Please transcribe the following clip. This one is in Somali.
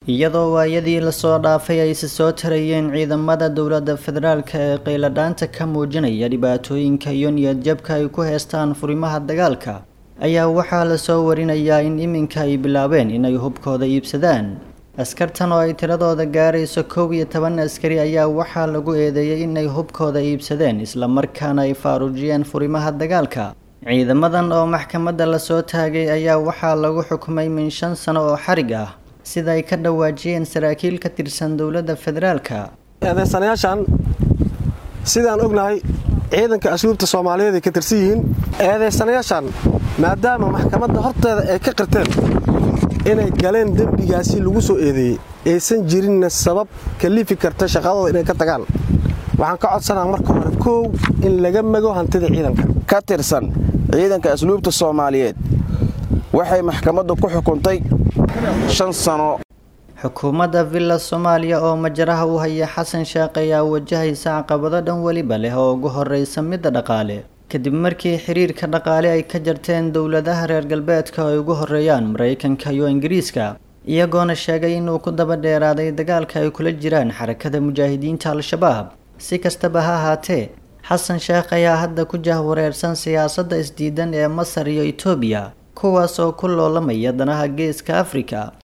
iyadoo waayadii lasoo dhaafay ay si soo tarayeen ciidamada dowladda federaalk ee qayladhaanta ka muujinaya dhibaatooyinka iyo niyadjabka ay ku heestaan furimaha dagaalka ayaa waxaa lasoo warinayaa in iminka ay bilaabeen inay hubkooda iibsadaan askartan oo ay tiradooda gaarayso kow iyo toban askari ayaa waxaa lagu eedeeyey inay hubkooda iibsadeen islamarkaana ay faaruujiyeen furimaha dagaalka ciidamadan oo maxkamadda lasoo taagay ayaa waxaa lagu xukumay min shan sano oo xarig ah sida ay ka dhawaajiyeen saraakiil ka tirsan dowladda federaalka eedeysanayaashan sidaan ognahay ciidanka asluubta soomaaliyeed ay ka tirsan yihiin eedeysanayaashan maadaama maxkamadda horteeda ay ka qirteen inay galeen dembigaasi lagu soo eedeeyey aysan jirinna sabab kalifi karta shaqadooda inay ka tagaan waxaan ka codsanaa marka hore koow in laga mago hantida ciidanka ka tirsan ciidanka asluubta soomaaliyeed waxay maxkamaddu ku xukuntay shan sano xukuumadda villa soomaaliya oo majaraha u haya xasan sheekh ayaa wajahaysa caqabado dhan weliba leh oo ugu horreysa midda dhaqaale kadib markii xiriirka dhaqaale ay ka jarteen dowladaha reer galbeedka ay ugu horreeyaan maraykanka iyo ingiriiska iyagoona sheegay inuu ku daba dheeraaday dagaalka ay kula jiraan xarakada mujaahidiinta al-shabaab si kastaba ha ahaatee xasan sheekh ayaa hadda ku jahwareersan siyaasadda isdiidan ee masar iyo etoobiya kuwaas oo ku loolamaya danaha geeska afrika